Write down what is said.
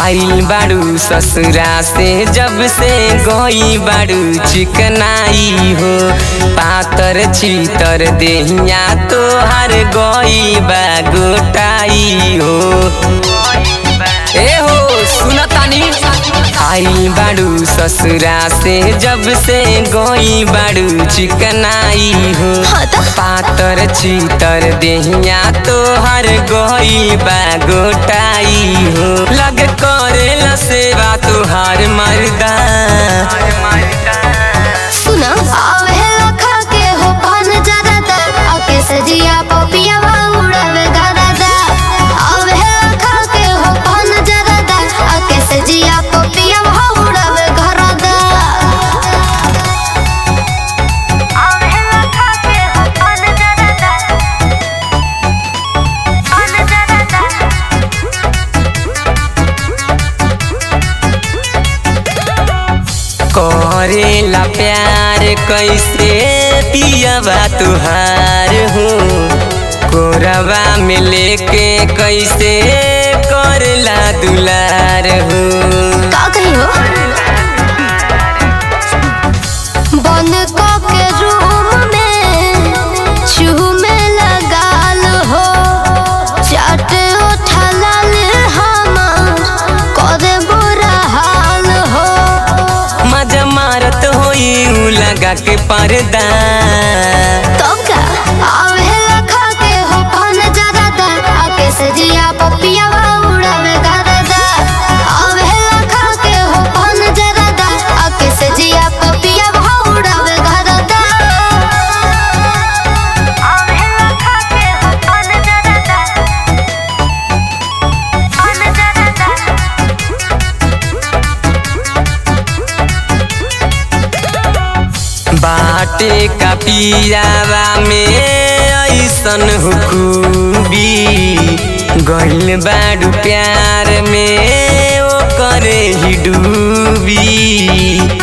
आइल बाड़ू ससुरा से जब से गई बाड़ू चिकनाई हो पातर चीतर देहिया तोहर गई बा गोटाई हो ए हो सुनतानी आइल बाड़ू ससुरा से जब से गई बाड़ू चिकनाई हो हाँ तो पातर चीतर देहिया तोहर गई बा गोटाई हो लग करेला सेवा तोहार मर्दा सुना आवे लखा के हो पान जरदा आके सजिया पपिया उड़ावे गरदा आवे लखा के हो पान जरदा आके सजिया पपिया उड़ावे गरदा आवे लखा के हो पान जरदा पान जरदा करेला प्यार कैसे पियावा तुहार हो कोरबा में लेके कैसे करला दुलार हो का कही हो बंद क के रूम में चूमे लगाल हो चाट उठलाल हमार करे बुरा हाल हो मजा मारत होई उ लगा के पर्दा तब का आवे लखा के हो पान जरदा आके सजिया पपिया उड़ावे गरदा आवे लखा के हो पान जरदा आके सजिया पपिया उड़ावे गरदा आवे लखा के हो पान जरदा पान जरदा बाटे का पियावा में ऐसन हुकूबी गइल बाड़ू प्यार में ओ करे ही डूबी